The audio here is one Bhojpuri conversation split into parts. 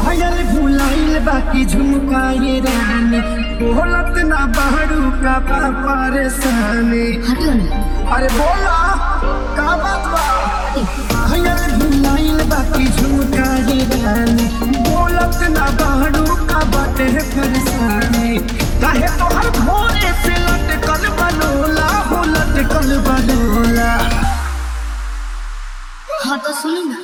पायल भुलाइल बाकी झुमकाए रानी बोलत ना बहरू का बा परेशानी हटो ना अरे बोला का बात बा पायल भुलाइल बाकी झुमकाए रानी बोलत ना बहरू का बाटे परेशानी काहे तोहर भोरे से लटकल बनोला हो लटकल बनोला हाँ तो सुनी ना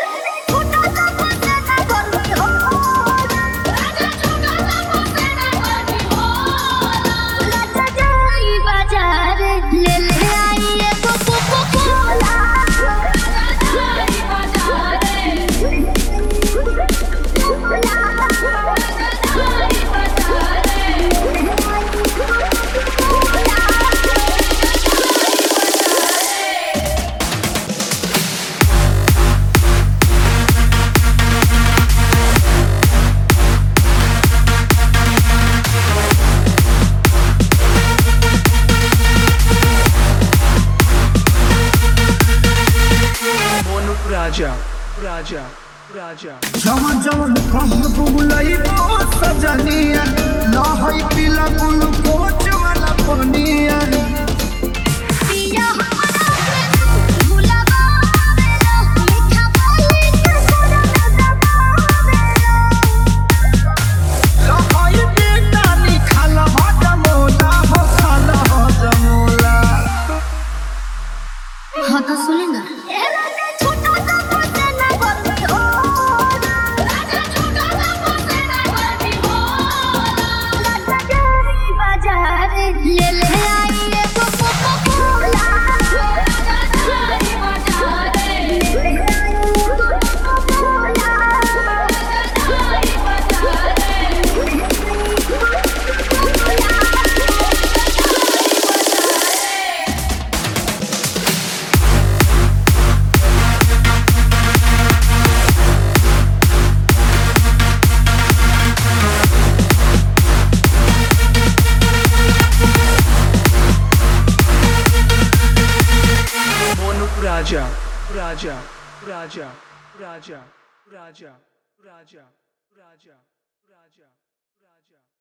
बाजार ले ले आई एगो coca cola Mono Raja, Raja, Raja. जवन जवन कह बुलई बो सजनिया लहई पीला बुल कोच वाला पनिया पिया हमारा भुलावा मेरा मीठा बोली के तोरा दबावेला लहई बेटा लिखल हो जमोला हो खाल हो जमोला हाँ तो सुनी ना छोटा सा पोते ना बरमी हो राजा छोटा सा पोते ना बरमी हो राजा जाई बाजार ले ले आई एगो कोको कोला राजा जाई बाजार ले ले आई एगो कोको कोला राजा जाई बाजार Mono Raja, Raja, Raja, Raja, Raja, Raja, Raja, Raja, Raja.